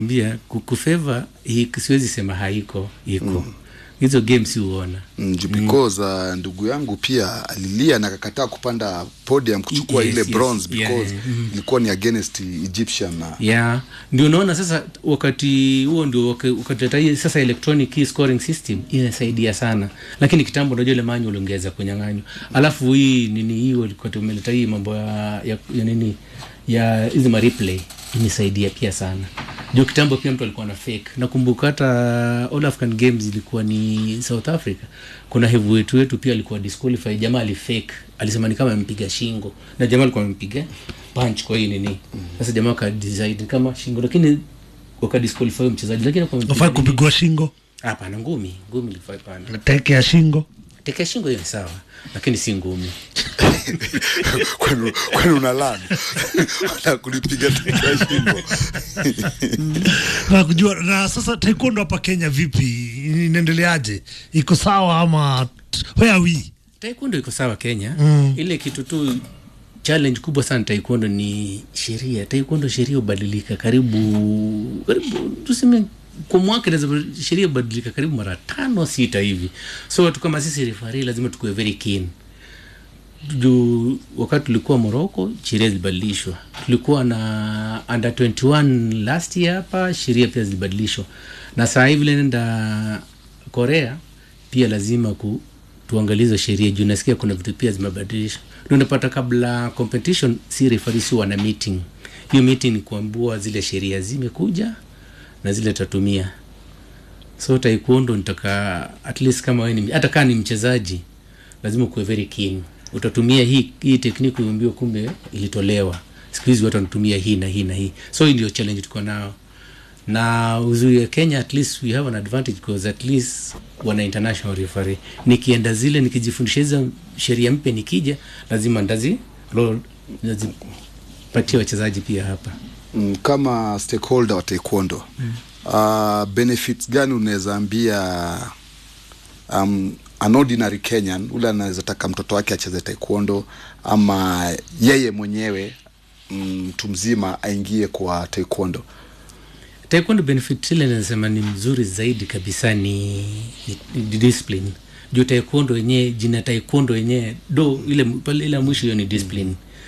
mbia kufeva siwezi sema haiko iko hizo games huona Mm, ju- because uh, ndugu yangu pia alilia na akakataa kupanda podium kuchukua Yes, ile yes, bronze yeah, because yeah, mm. ilikuwa ni against Egyptian na yeah ndio unaona sasa wakati huo ndio waka- wakati hata hii sasa electronic key scoring system inasaidia sana lakini kitambo unajua ile manual ungeweza kunyang'anywa alafu hii nini hii walikuwa tumeleta hii mambo ya, ya, ya nini ya hizi ma replay imesaidia pia sana juu kitambo pia mtu alikuwa na fake nakumbuka hata all african games ilikuwa ni south africa kuna heavyweight wetu pia alikuwa disqualify jamaa alifake alisema ni kama amempiga shingo na jamaa alikuwa amempiga punch kwa hii nini sasa jamaa akadecide kama shingo lakini wakadisqualify huyo mchezaji lakini kwa Ufai kupigwa shingo hapana ngumi ngumi ilifai pana teke ya shingo tekea shingo hiyo ni sawa lakini si ngumi kwani kwani unalani na kulipiga teke shingo na kujua na sasa taekwondo hapa Kenya vipi inaendeleaje iko sawa ama t- where are we taekwondo iko sawa kenya Mm. ile kitu tu challenge kubwa sana taekwondo ni sheria taekwondo sheria hubadilika karibu karibu tuseme kwa mwaka inaweza sheria hubadilika karibu mara tano sita hivi so watu kama sisi refari lazima tukuwe very keen juu wakati tulikuwa moroko sheria zilibadilishwa tulikuwa na under 21 last year hapa sheria pia zilibadilishwa na saa hivi vile nenda korea pia lazima ku tuangalie hizo sheria juu nasikia kuna vitu pia zimebadilishwa ndio unapata kabla competition si refarisi wana meeting hiyo meeting ni kuambua zile sheria zimekuja na zile tatumia so taekwondo nitaka at least kama wewe ni hata kaa ni mchezaji lazima ukuwe very keen utatumia hii hii tekniki uambiwa kumbe ilitolewa siku hizi watu wanatumia hii na hii na hii so hii ndio challenge tuko nao na uzuri ya kenya at least we have an advantage because at least wana international referee nikienda zile nikijifundisha hizo sheria mpya nikija lazima ndazi roll- nazipatia wachezaji pia hapa mm, kama stakeholder wa taekwondo mm. uh, benefits gani unaweza ambia um, an ordinary kenyan ule anaweza taka mtoto wake acheze taekwondo ama yeye mwenyewe mm, mtu mzima aingie kwa taekwondo taekwondo benefit ile nasema ni mzuri zaidi kabisa ni, ni, ni discipline juu taekwondo yenyewe jina taekwondo yenyewe do ile pale ile mwisho hiyo ni discipline